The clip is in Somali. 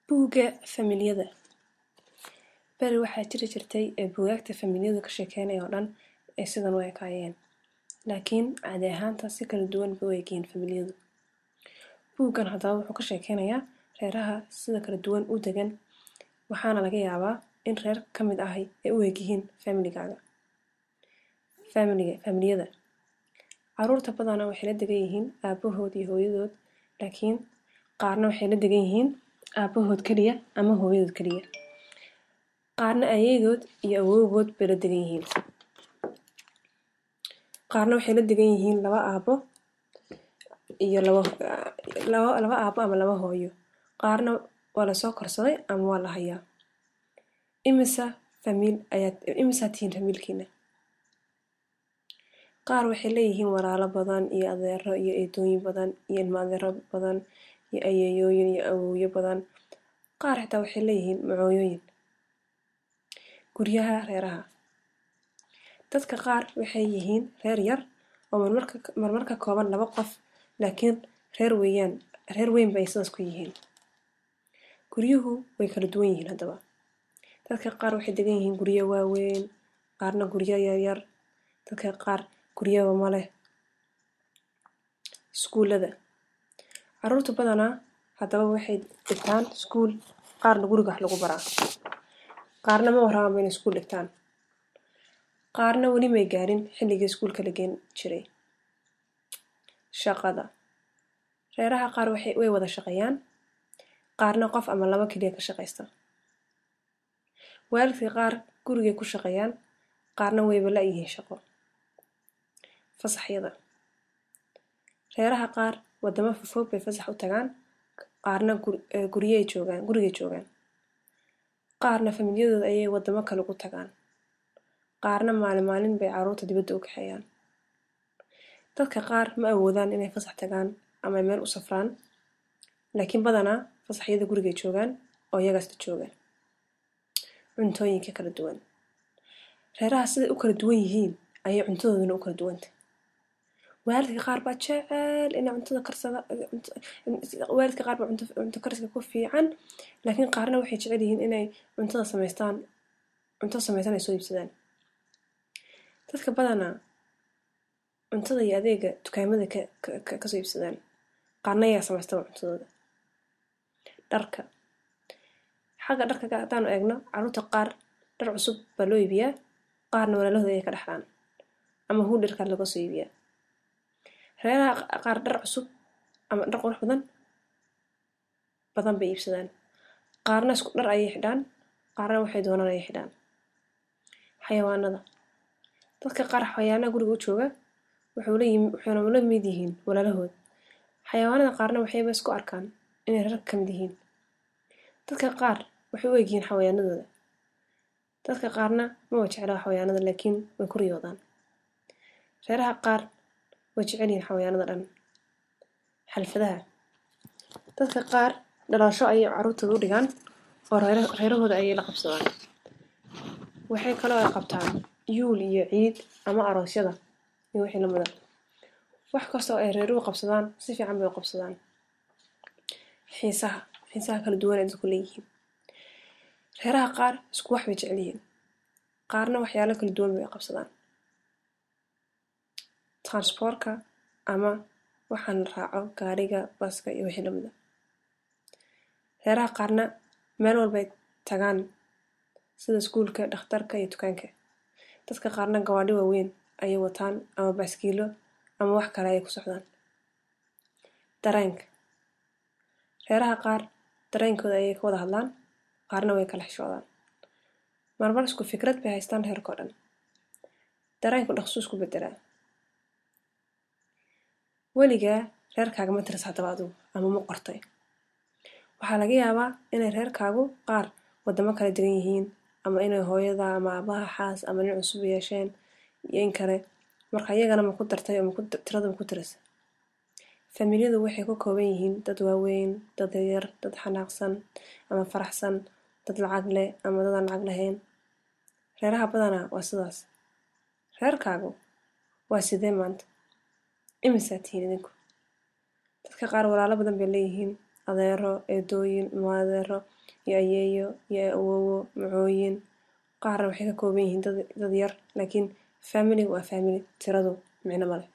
Buugga Familiyada Beri waxaa jiri jirtay ee buugaagta familiyadu ka sheekeynaya oo dhan ay sidan u ekaayeen. Laakiin caadi ahaanta si kala duwan bay u egyihiin familiyadu. Buuggan haddaba wuxuu ka sheekeynayaa reeraha sida kala duwan u degan waxaana laga yaabaa in reer ka mid ahi ay u egyihiin familigaaga. Familiyada Carruurta badanaa waxay la degan yihiin aabahood iyo hooyadood laakiin qaarna waxay la degan yihiin aabahood kaliya ama hooyadood kaliya. Qaarna ayeeyadood iyo awowgood bay la degan yihiin. Qaarna waxay la degan yihiin laba aabo iyo laba laba aabo ama laba hooyo. Qaarna waa la soo korsaday ama waa la hayaa. Imisa famiil ayaad imisa tihiin familkiina. Qaar waxay leeyihiin walaalo badan iyo adeero iyo eedooyin badan iyo ilma adeero badan iyo ayeeyooyin iyo awowyo badan. Qaar xitaa waxay leeyihiin macooyooyin. Guryaha reeraha Dadka qaar waxay yihiin reer yar oo marmarka marmarka kooban laba qof laakiin reer weeyaan reer weyn bay sidaas ku yihiin. Guryuhu way kala duwan yihiin haddaba. Dadka qaar waxay degan yihiin guryo waaweyn, qaarna guryo yaryar. Dadka qaar guryaba ma leh. Iskuulada Carruurta badanaa haddaba waxay dhigtaan iskuul qaarna guriga wax lagu baraa. Qaarna ma rabaan inay iskuul dhigtaan. Qaarna weli may gaarin xilligii iskuulka la geyn jiray. Shaqada Reeraha qaar waxay way wada shaqeeyaan. Qaarna qof ama laba kaliya ka shaqeysta. Waalidka qaar gurigay ku shaqeeyaan. Qaarna wayba la yihiin shaqo. Fasaxyada Reeraha qaar wadamo fofog bay fasax u tagaan. Qaarna guriyay joogaan gurigay joogaan. Qaarna familiyadooda ayay wadamo kale ugu tagaan. Qaarna maalin maalin bay carruurta dibadda u kaxeeyaan. Dadka qaar ma awoodaan inay fasax tagaan ama meel u safraan. Laakiin badanaa fasaxyada gurigay joogaan oo iyagaas la jooga. Cuntooyinka kala duwan Reeraha siday u kala duwan yihiin ayay cuntadooduna u kala duwan tahay. Waalidka qaar baa jecel inay cuntada karsada waalidka qaar baa cunto cunto kariska ku fiican laakiin qaarna waxay jecel yihiin inay cuntada samaystaan cunto samaysan ay soo iibsadaan. Dadka badanaa cuntada iyo adeega dukaamada ka ka ka soo iibsadaan. Qaarna ayaa samaystaba cuntadooda. Dharka Xagga dharka haddaanu eegno carruurta qaar dhar cusub baa loo iibiyaa. Qaarna walaalahooda ayay ka dhaxlaan ama huudharka laga soo iibiyaa. Reeraha qaar dhar cusub ama dhar qurux badan badan bay iibsadaan. Qaarna isku dhar ayay xidhaan. Qaarna waxay doonaan ayay xidhaan. Xayawaanada Dadka qaar xayawaanada guriga u jooga wuxuu la yimi wuxuuna la mid yihiin walaalahood. Xayawaanada qaarna waxayba isku arkaan inay reer ka mid yihiin. Dadka qaar waxay u egyihiin xayawaanadooda. Dadka qaarna ma wa jecla xayawaanada laakiin way ku riyoodaan. Reeraha qaar way jecel yihiin xayawaanada dhan. Xalfadaha Dadka qaar dhalasho ayay carruurtooda u dhigaan oo reera reerahooda ayay la qabsadaan. Waxay kaloo ay qabtaan yuul iyo ciid ama aroosyada iyo wixii la mida. Wax kasta oo ay reeruhu qabsadaan si fiican bay u qabsadaan. Xiisaha Xiisaha kala duwan ee dadku leeyihiin. Reeraha qaar isku wax bay jecel yihiin. Qaarna waxyaalo kala duwan bay qabsadaan. Transport ka ama waxaan la raaco gaariga, baska iyo wixii la mida. Reeraha qaarna meel walbay tagaan sida iskuulka, dhakhtarka iyo dukaanka. Dadka qaarna gawaadhi waaweyn ayay wataan ama baaskiilo ama wax kale ayay ku socdaan. Dareenka Reeraha qaar dareenkooda ayay ka wada hadlaan. Qaarna way kala xishoodaan. Marmar isku fikrad bay haystaan reerka oo dhan. Dareenku dhaqso isku beddelaa. Weligaa reerkaaga ma tiris haddaba adigu ama ma qortay. Waxaa laga yaabaa inay reerkaagu qaar wadamo kala degan yihiin ama inay hooyada ama aabaha xaas ama nin cusub yeesheen iyo in kale. Marka iyagana ma ku dartay ama ku tirada ma ku tirisay. Familiyadu waxay ka kooban yihiin dad waaweyn, dad yar, dad xanaaqsan ama faraxsan, dad lacag leh ama dad aan lacag lahayn. Reeraha badanaa waa sidaas. Reerkaagu waa sidee maanta? Imisa tihiin idinku? Dadka qaar walaalo badan bay leeyihiin. adeero eedooyin maadeero iyo ayeeyo iyo awowo macooyin qaarna waxay ka kooban yihiin dad yar laakiin family waa family tiradu micno male